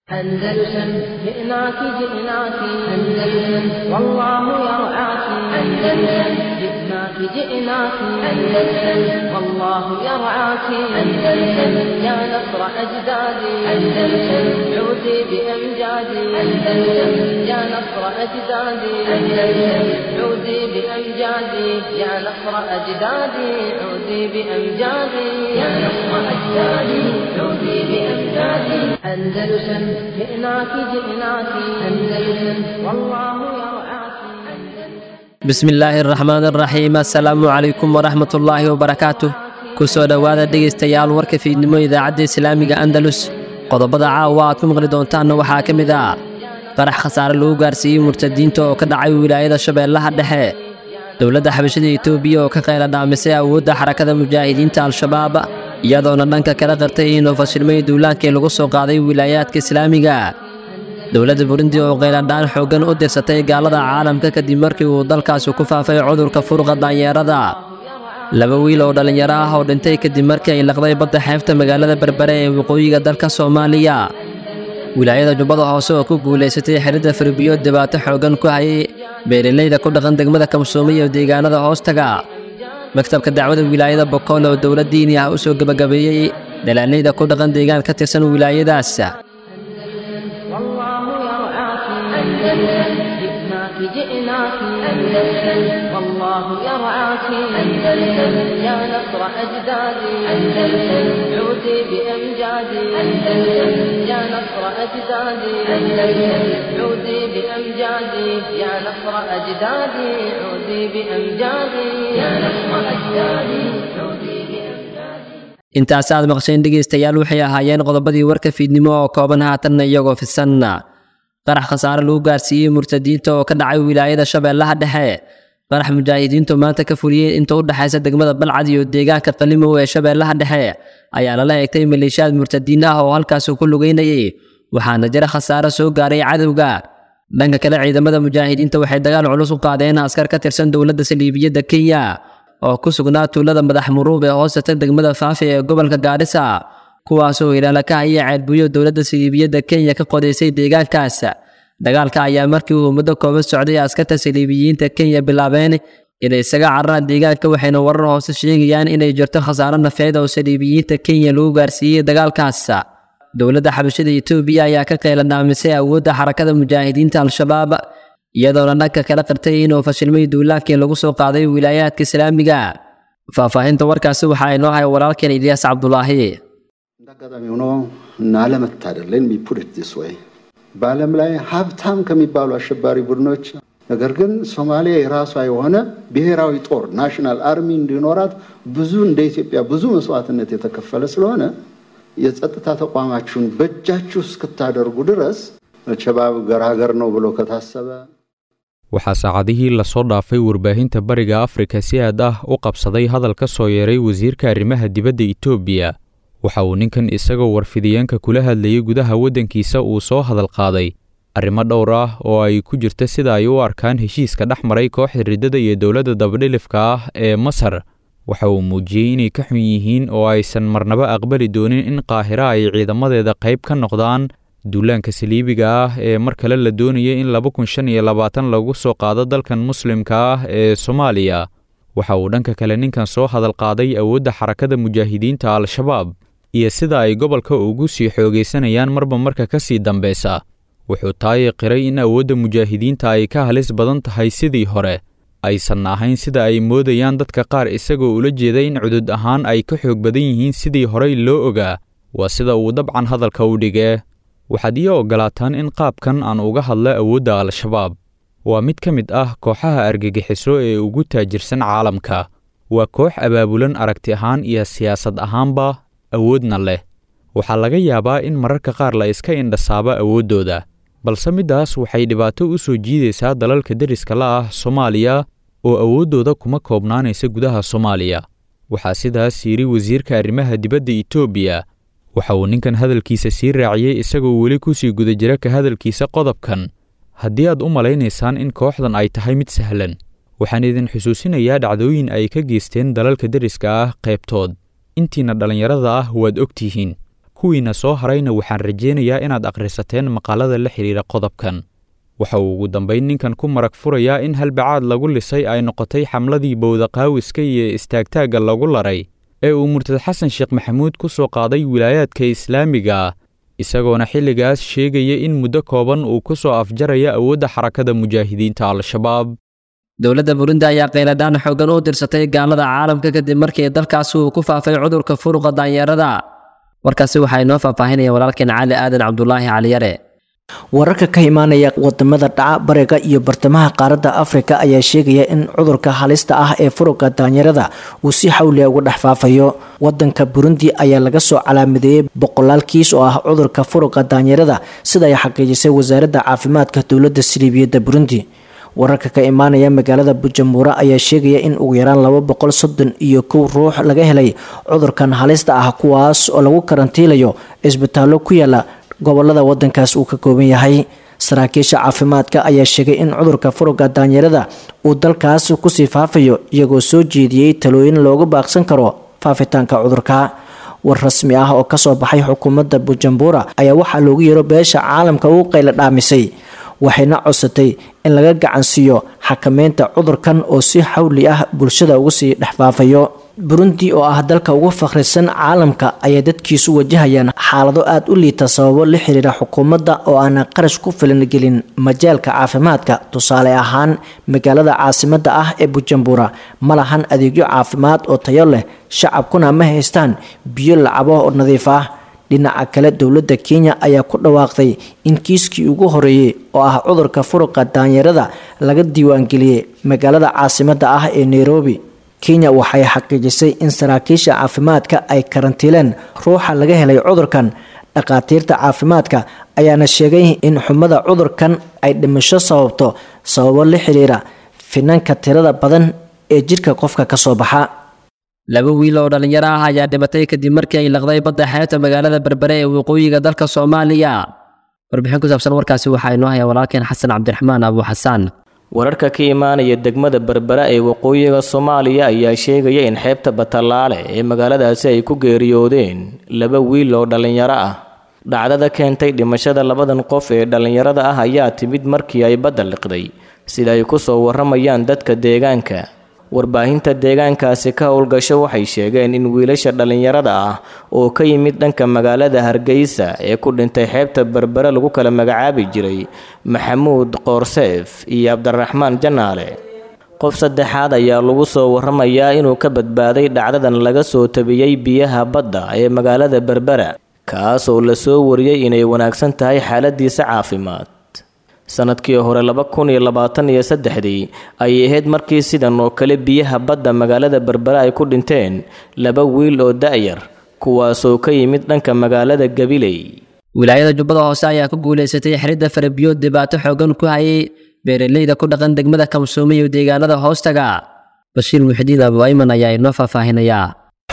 أندلسن جئناك جئناك أندلسن والله يرعاك أندلسن جئناك جئناك أندلسن والله يرعاك أندلسن يا نصر أجدادي أندلسن عودي بأمجادي أندلسن يا نصر أجدادي أندلسن عودي بأمجادي يا نصر أجدادي عودي بأمجادي يا نصر أجدادي عودي بأمجادي أندلسن جئناك جئناك أندلسن والله يرعاك bismi illaahi araxmaan araxiim assalaamu calaykum waraxmat ullaahi wabarakaatu ku soo dhowaada dhegaystayaal warka fiidnimo idaacadda islaamiga andalus qodobada caawa aad ku maqli doontaanna waxaa ka mid ah qarax khasaare lagu gaarsiiyey murtadiinta oo ka dhacay wilaayada shabeellaha dhexe dowladda xabashada etoobiya oo ka qayla dhaamisay awoodda xarakada mujaahidiinta al-shabaab iyadoona dhanka kala qartay inuu fashilmay duulaankii lagu soo qaaday wilaayaadka islaamiga dowladda burundi oo qayladhaan xooggan u dirsatay gaalada caalamka kadib markii uu dalkaasi ku faafay cudurka furuqa daanyeerada laba wiil oo dhallinyaro ah oo dhintay kadib markii ay laqday badda xeebta magaalada berbere ee waqooyiga dalka soomaaliya wilaayada jubbada hoose oo ku guulaysatay xidhidda farbiyood dhibaato xooggan ku hayay beeralayda ku dhaqan degmada kamsoome iyo deegaanada hoostaga maktabka dacwada wilaayada bokool oo dowlad diini ah u soo gebagabeeyey dhalaalayda ku dhaqan deegaan ka tirsan wilaayadaas والله يرعاك أندلسن جئناك جئناك أندلسن والله يرعاك أندلسن يا نصر أجدادي أندلسن عودي بأمجادي أندلسن يا نصر أجدادي أندلسن عودي بأمجادي يا نصر أجدادي عودي بأمجادي يا نصر أجدادي عودي بأمجادي intaas aad maqsheen dhegaystayaal waxay ahaayeen qodobadii warka fiidnimo oo kooban haatanna iyagoo fisanna qarax khasaare lagu gaarsiiyey murtadiinta oo ka dhacay wilaayada shabeellaha dhexe qarax mujaahidiintu maanta ka fuliyey inta u dhexaysa degmada balcad iyo deegaanka qalimow ee shabeellaha dhexe ayaa lala eegtay maleeshiyaad murtadiin ah oo halkaasi ku lugeynayay waxaana jira khasaare soo gaaray cadowga dhanka kale ciidamada mujaahidiinta waxay dagaal culus u qaadeen askar ka tirsan dowladda saliibiyadda kenya oo ku sugnaa tuulada madax muruub ee hoostata degmada faafi ee gobolka gaarisa kuwaasoo ilaala ka haya ceelbuyo dowladda saliibiyadda kenya ka qodaysay deegaankaas dagaalka ayaa markii uu muddo kooban socday askarta saliibiyiinta kenya bilaabeen inay isaga cararaan deegaanka waxayna warar hoose sheegayaan inay jirto khasaaro nafeed oo saliibiyiinta kenya lagu gaarsiiyey dagaalkaas dowladda xabashada etoobiya ayaa ka qayla dhaamisay awoodda xarakada mujaahidiinta al-shabaab iyadoona dhanka kala qartay inuu fashilmay duulaankii lagu soo qaaday wilaayaadka islaamiga faahfaahinta warkaasi waxaa inoo haya walaalkeen ilyaas cabdulaahi እንደ አጋጣሚ ሆኖ እና አለመታደል ሌት ሚ ፑት ኢት ዲስ ዌይ በዓለም ላይ ሀብታም ከሚባሉ አሸባሪ ቡድኖች ነገር ግን ሶማሊያ የራሷ የሆነ ብሔራዊ ጦር ናሽናል አርሚ እንዲኖራት ብዙ እንደ ኢትዮጵያ ብዙ መስዋዕትነት የተከፈለ ስለሆነ የጸጥታ ተቋማችሁን በእጃችሁ እስክታደርጉ ድረስ ሸባብ ገራገር ነው ብሎ ከታሰበ waxaa saacadihii lasoo dhaafay warbaahinta bariga afrika si aad ah u qabsaday hadal ka soo yeeray wasiirka arrimaha dibadda etoobiya waxa uu ninkan isagoo warfidiyeenka kula hadlayay gudaha waddankiisa uu soo hadal qaaday arrimo dhowr ah oo ay ku jirta sida ay u arkaan heshiiska dhex maray kooxda riddada iyo dowladda dabadhilifka ah ee masar waxa uu muujiyey inay ka xun yihiin oo aysan marnaba aqbali doonin in qaahira ay ciidamadeeda qayb ka noqdaan duulaanka saliibiga ah ee mar kale la doonaya in laba kun shan iyo labaatan lagu soo qaado dalkan muslimka ah ee soomaaliya waxa uu dhanka kale ninkan soo hadal qaaday awoodda xarakada mujaahidiinta al-shabaab iyo sida ay gobolka ugu sii xoogaysanayaan marba marka ka sii dambeysa wuxuu taayi qiray in awoodda mujaahidiinta ay ka halis badan tahay sidii hore aysan ahayn sida ay moodayaan dadka qaar isagoo ula jeeda in cudud ahaan ay ka xoog badan yihiin sidii horey loo ogaa waa sida uu dabcan hadalka u dhigee waxaad ii oggolaataan in qaabkan aan uga hadla awoodda al-shabaab waa mid ka mid ah kooxaha argagixiso ee ugu taajirsan caalamka waa koox abaabulan aragti ahaan iyo siyaasad ahaanba awoodna leh waxaa laga yaabaa in mararka qaar la iska indhasaabo awooddooda balse middaas waxay dhibaato u soo jiidaysaa dalalka deriska la ah soomaaliya oo awooddooda kuma koobnaanaysa gudaha soomaaliya waxaa sidaas yidhi wasiirka arrimaha dibadda etoobiya waxa uu ninkan hadalkiisa sii raaciyey isagoo weli ku sii guda jira ka hadalkiisa qodobkan haddii aad u malaynaysaan in kooxdan ay tahay mid sahlan waxaan idin xusuusinayaa dhacdooyin ay ka geysteen dalalka deriska ah qaybtood intiina dhallinyarada ah waad og tihiin kuwiina soo harayna waxaan rajaynayaa inaad akhrisateen maqaalada la xidhiira qodobkan waxa uu ugu dambayn ninkan ku marag furayaa in halbacaad lagu lisay ay noqotay xamladii bowdaqaawiska iyo istaagtaagga lagu laray ee uu murtad xasan sheekh maxamuud ku soo qaaday wilaayaadka islaamiga ah isagoona xilligaas sheegaya in muddo kooban uu ku soo afjaraya awoodda xarakada mujaahidiinta al-shabaab dowladda burundi ayaa qayladhaan xooggan u dirsatay gaalada caalamka kadib markii dalkaasi uu ku faafay cudurka furuqa daanyeerada warkaasi waxaa inoo faahfaahinaya walaalkeen cali aadan cabdulaahi caliyare wararka ka imaanaya wadamada dhaca bariga iyo bartamaha qaaradda afrika ayaa sheegaya in cudurka halista ah ee furuqa daanyarada uu si xawliya uga dhex faafayo wadanka burundi ayaa laga soo calaamadeeyey boqolaal kiis oo ah cudurka furuqa daanyarada sida ay xaqiijisay wasaaradda caafimaadka dowladda siliibiyadda burundi wararka ka imaanaya magaalada bujamuura ayaa sheegaya in ugu yaraan laba boqol soddon iyo kow ruux laga helay cudurkan halista ah kuwaas oo lagu karantiilayo cisbitaallo ku yaala gobolada wadankaas uu ka kooban yahay saraakiisha caafimaadka ayaa sheegay in cudurka furuga daanyarada uu dalkaas kusii faafayo iyagoo soo jeediyey talooyin looga baaqsan karo faafitaanka cudurka war rasmi ah oo kasoo baxay xukuumadda bujumbura ayaa waxaa loogu yeero beesha caalamka u qayla dhaamisay waxayna codsatay in laga gacansiiyo xakameynta cudurkan oo si xawli ah bulshada uga sii dhex faafayo burundi oo ah dalka ugu fakhrisan caalamka ayaa dadkiisu wajahayaan xaalado aada u liita sababo la xiriira xukuumadda oo aana qarash ku filan gelin majaalka caafimaadka tusaale ahaan magaalada caasimadda ah ee bujumbura ma lahan adeegyo caafimaad oo tayo leh shacabkuna ma haystaan biyo lacabo oo nadiif ah dhinaca kale dowladda kenya ayaa ku dhawaaqday in kiiskii ugu horeeyey oo ah cudurka furuqa daanyarada laga diiwaangeliyey magaalada caasimadda ah ee nairobi kenya waxay xaqiijisay in saraakiisha caafimaadka ay karantiileen ruuxa laga helay cudurkan dhakhaatiirta caafimaadka ayaana sheegay in xumada cudurkan ay dhimasho sababto sababo la xiriira finanka tirada badan ee jidhka qofka kasoo baxa laba wiil oo dhallinyaro ah ayaa dhimatay kadib markii ay laqday badda xeebta magaalada berbere ee waqooyiga dalka soomaaliya warbixin ku saabsan warkaasi waxaa inoo haya walaalkeen xasan cabdiraxmaan abu xasaan wararka ka imaanaya degmada berbera ee waqooyiga soomaaliya ayaa sheegaya in xeebta batallaale ee magaaladaasi ay ku geeriyoodeen laba wiil oo dhallinyaro ah dhacdada keentay dhimashada labadan qof ee dhallinyarada ah ayaa timid markii ay badda liqday sida ay ku soo warramayaan dadka deegaanka warbaahinta deegaankaasi ka howlgasho waxay sheegeen in wiilasha dhallinyarada ah oo ka yimid dhanka magaalada hargeysa ee ku dhintay xeebta berbere lagu kala magacaabi jiray maxamuud qoorseef iyo cabdiraxmaan janaale qof saddexaad ayaa lagu soo warramayaa inuu ka badbaaday dhacdadan laga soo tabiyey biyaha badda ee magaalada berbera kaas oo la soo wariyey inay wanaagsan tahay xaaladiisa caafimaad sanadkii hore laba kun iyo labaatan iyo saddexdii ayay ahayd markii sidan oo kale biyaha badda magaalada berbera ay ku dhinteen laba wiil oo da'yar kuwaasoo ka yimid dhanka magaalada gabiley wilaayada jubbada hoose ayaa ku guulaysatay xiridda farabiyood dhibaato xoogan ku hayay beeraleyda ku dhaqan degmada kamsoome iyo deegaanada hoostaga bashiir muxidiin abu ayman ayaa inoo faahfaahinayaa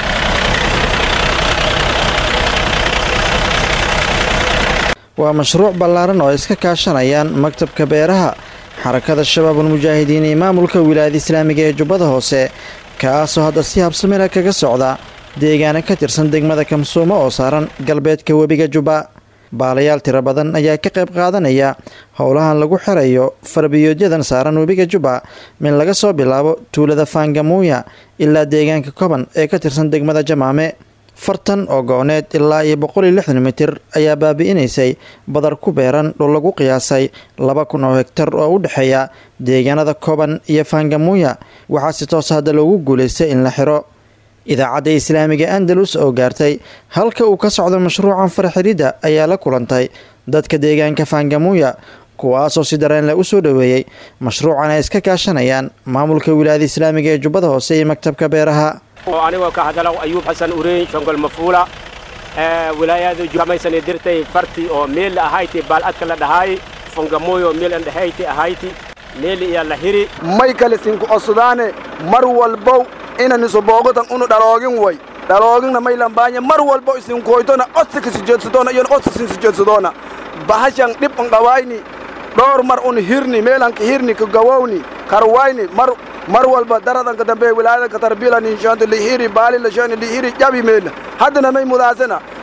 waa mashruuc ballaaran oo ay iska kaashanayaan maktabka beeraha xarakada shabaabul mujaahidiin iyo maamulka wilaayada islaamiga ee jubbada hoose kaasoo hadda si habsamila kaga socda deegaana ka tirsan degmada kamsuumo oo saaran galbeedka webiga jubba baalayaal tiro badan ayaa ka qayb qaadanaya howlahan lagu xirayo farbiyooodyadan saaran webiga jubba min laga soo bilaabo tuulada faangamuuya ilaa deegaanka koban ee ka tirsan degmada jamaame fartan oo go-need ilaa iyo boqol iyo lixdan mitir ayaa baabi'inaysay badar ku beeran dhul lagu qiyaasay laba kun oo hegtar oo u dhexeeya deegaanada koban iyo faangamuuya waxaa si toos hadda loogu guulaystay in la xiro idaacadda islaamiga andalus oo gaartay halka uu ka socdo mashruucan farxiridda ayaa la kulantay dadka deegaanka faangamuuya kuwaasoo si dareen leh u soo dhoweeyey mashruucan ay iska kaashanayaan maamulka wilaayada islaamiga ee jubbada hoose iyo maktabka beeraha anigoo ka hadala ayuub xasan ureyn shongol mafuula wilaayada jamaysani dirtay farti oo meel ahayti baaladka la dhahaay fongamoyo meel andhahayti ahayti meel iya la hiri may kale sinku osudaane mar walbow inaniso boogotan unu dhaloogin way dhalooginna may lambaanya mar walbo isinkoytona osika sijeedsadoona iyona osisin sijeedsadoona bahashan dhib un dhawayni dhowr mar un hirni meelanka hirni ka gawowni karwayni mar mar walba daradanka dambe wilaayadanka tarbila ninshaanto lihiri baali lashani lihiri jabi meela haddana may mudaasana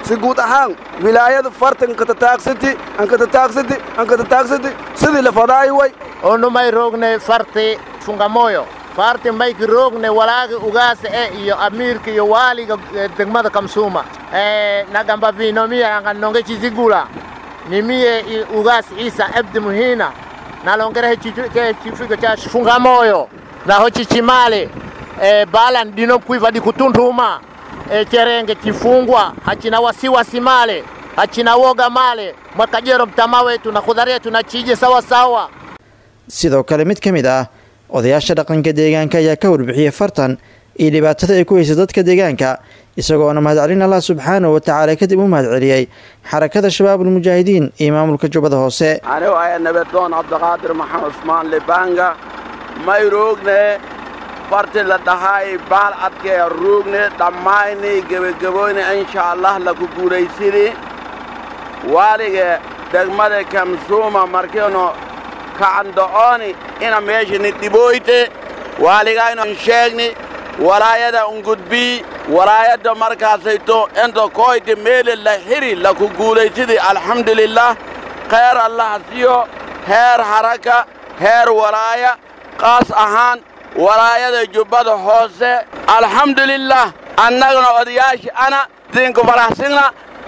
si guud ahaan wilaayada farta nkatataaqsiti ankatataaqsiti ankatataaqsiti sidii la fadaay way onumay roogne farti fungamoyo farti mayki roogne walaaga ugaasa e iyo amiirka iyo waaliga degmada kamsuuma nagamba vinomiya anga nonge chizigula nimiye ugas isa abdi muhina nalongerehe chifigo cha fungamoyo naho chichimale e, balan dino kuiva di kutunduma e, cherenge chifungwa hachina wasiwasi male hachina woga male mwakajero mtama wetu na khudhari yetu na chije sawa sawa sidoo kale mid ka mid ah odayaasha dhaqanka deegaanka ayaa ka warbixiyey fartan iyo dhibaatada ay ku haysa dadka deegaanka isagoona mahadcelin allah subxaanahu wa tacaala kadib u mahadceliyey xarakada shabaabulmujaahidiin iyo maamulka jubbada hoose anigu aya nabadoon cabdiqaadir maxamed usmaan libanga may roogne farti la dhahay baal adkee roogne dhammayni gebagaboyne insha allah laku guulaysini waalige degmada kamsuuma markiinu kacando'ooni ina meeshani dhibooyte waaligayno sheegni walaayada ungudbii walaayadda markaasayto inta koyte meele la xiri laku guulaysidi alxamdulilah khayr allah siyo heer haraka heer walaaya qaas ahaan walaayada jubbada hoose alxamdulilah annagana odayaashii ana siinku faraxsina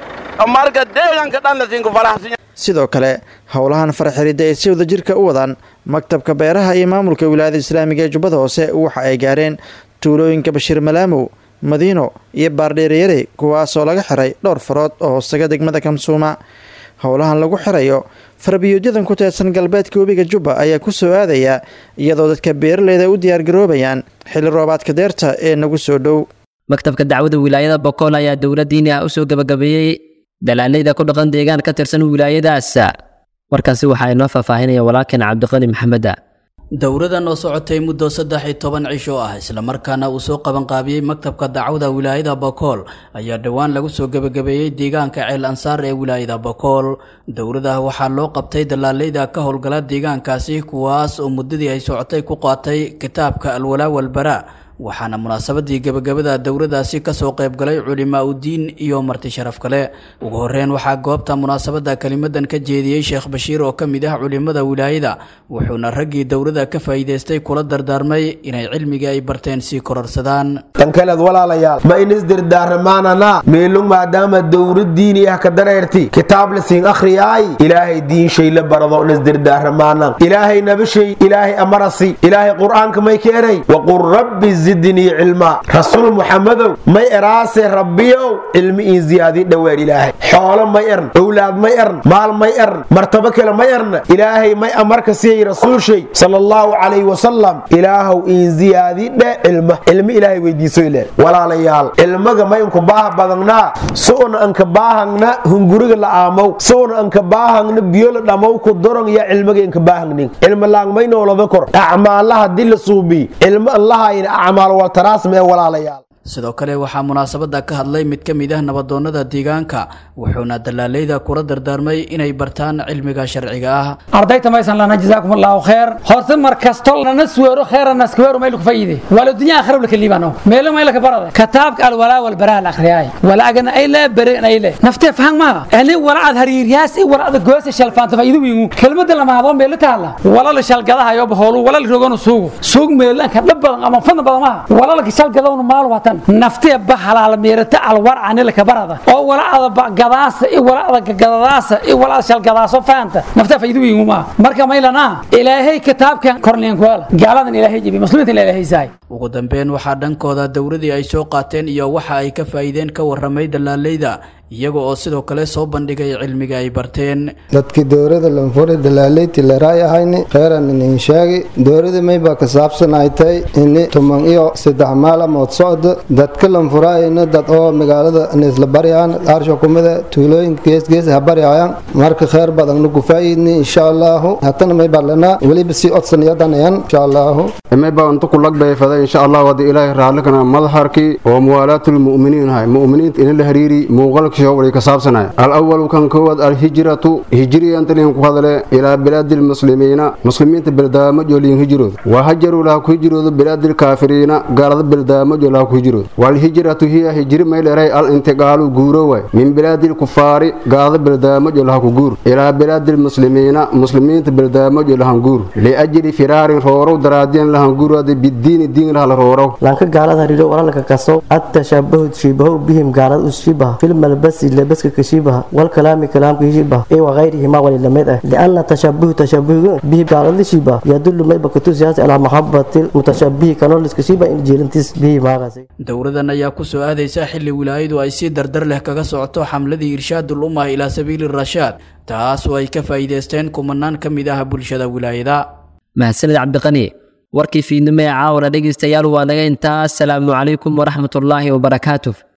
marka deeganka dhanna siinku faraxsinya sidoo kale howlahan farxiridda ay si wada jirka u wadaan maktabka beeraha iyo maamulka wilaayada islaamiga ee jubbada hoose waxa ay gaareen tuulooyinka bashiir malaamow madiino iyo baardheereyare kuwaasoo laga xiray dhowr farood oo hoostaga degmada kamsuuma howlahan lagu xirayo farbiyuudyadan ku teedsan galbeedka webiga jubba ayaa ku soo aadaya iyadoo dadka beeraleyda u diyaargaroobayaan xilli roobaadka deerta ee nagu soo dhow maktabka dacwada wilaayada bokool ayaa dowla diini ah usoo gabagabeeyey dalaaleyda ku dhaqan deegaan ka tirsan wilaayadaas warkaasi waxaa inoo faahfaahinaya walaalkeen cabdiqani maxameda dowradan oo socotay muddo saddex iyo toban cisho ah islamarkaana uu soo qabanqaabiyey maktabka dacwada wilaayada bokool ayaa dhowaan lagu soo gebagabeeyey deegaanka ceel ansaar ee wilaayada bokool dowrada waxaa loo qabtay dalaaleyda ka howlgala deegaankaasi kuwaas oo muddadii ay socotay ku qaatay kitaabka alwalaa walbaraa waxaana munaasabadii gebagabada dowradaasi kasoo qaybgalay culimaa udiin iyo marti sharaf kale ugu horeyn waxaa goobta munaasabada kelimadan ka jeediyey sheekh bashiir oo ka mid ah culimada wilaayada wuxuuna raggii dowrada ka faa'iidaystay kula dardaarmay inay cilmigii ay barteen sii kororsadaan dhankaleed walaalayaal ma inisdirdaaramaanana meelung maadaama dowrad diini ah ka dareerti kitaab la siin akhriyaay ilaahay diinshay la barado inisdirdaaramaana ilaahay nabashay ilaahay amarasi ilaahay qur'aanka may keenay waqul rabbi zidnii cilmaa rasuul muxamadow may eraase rabbiyow cilmi iin ziyaadin dhoweer ilaahay xoolo may ern owlaad may ern maal may ern martabo kale may erna ilaahay may amarka siiyey rasuulshay sala allahu calayhi wasalam ilaahow iin ziyaadidhe cilma cilmi ilaahay weydiiso ile walaalayaal cilmaga may unka baaha badangnaa so'ona anka baahangna hunguriga la aamow so'ona anka baahangna biyo la dhamow ku dorong ya cilmaga inka baahangnin cilma laang may noolada kor acmaalaha di la suubi cilmo allahayna acmaal waltaraasma ee walaalayaal sidoo kale waxaa munaasabada ka hadlay mid ka mid ah nabadoonnada deegaanka wuxuuna dalaaleyda kula dardaarmay inay bartaan cilmiga sharciga ah ardayta maysan lana jazaakum allahu kheer horta mar kasto lana suweero kheerana skuweero mayl ku fayide wala dunya akhira wala kalibano meelo mayl ka barada kitaabka al wala wal baraa al akhriyay wala agana ay la bare ay la nafte faham ma ani wala ad hariiryaas i wala ad goosa shalfaanta faa'iido weyn kelmadda lama hado meel taala wala la shalgadaha yo baholu wala la rogono suugo suug meelan ka dhab badan ama fan badan ma wala la shalgadawno maal watan naftee ba halaal meerata alwar anila ka barada oo wala ada gadaasa i wala ada gadadaasa i wala ada shalgadaaso faanta naftee faa'iido weyn ma marka maylana ilaahay kitaabkan korneen kuala gaaladan ilaahay jibi muslimiinta ilaahay saay ugu dambeyn waxaa dhankooda dowladii ay soo qaateen iyo waxa ay ka faa'iideen ka warramay dalaaleyda iyaga oo sidoo kale soo bandhigay cilmiga ay barteen dadkii dowrada lanfuri dalaaleyti laraay ahayni kheyran inin sheegi dowrada mayba ka saabsan ay tahay ini tuman iyo saddex maalamood socda dadka lanfuraayna dad oo magaalada nisla baryaan arsha kumida tuulooyinka geesgees ha baryaayan marka kheyr badan nagu faa'iidni insha allahu hatana mayba lanaa weliba sii odsanayadanayaan insha allahu mayba unta kulagday fada insha allah wadi ilaahi raallikana madaxarkii oo muwaalaatulmu'miniin hay mu'miniinta ina la hariiri muuqalka xukunshiyo wali ka saabsanaya alawalu kan koowaad alhijratu hijriyantaliin ku hadale ilaa bilaadi lmuslimiina muslimiinta beldaamajo liin hijrood wa hajaruu laha ku hijroodo bilaadi lkaafiriina gaalada beldaamajo laha ku hijrood walhijratu hiya hijri mayleray al intiqaalu guuro waay min bilaadi lkufaari gaalada beldaamajo laha ku guur ilaa bilaadi lmuslimiina muslimiinta beldaamajo lahan guur liajli firaarin roorow daraadiyan lahan guurade bidiini diin laha la roorow lanka gaalada hariiro walalka kaso التشبه تشبه بهم قال الشبه في الملبس لبس كشبه والكلام كلام كشبه اي وغيرهما وللمد لان التشبه تشبه به قال الشبه يدل ما بكتو سياسة على محبة المتشبه كانوا لسكشبه ان جيرنتس به ما غسي dowradan ayaa ku soo aadaysa xilli wilaayadu ay si dardar leh kaga socoto xamladii irshaadul umma ilaa sabiili rashaad taas oo ay ka faa'iidaysteen kumanaan ka mid ah bulshada wilaayada mahadsanid cabdiqani warkii fiidnimo ee caawana dhegaystayaal waa naga intaa asalaamu calaykum waraxmatullaahi wabarakaatuh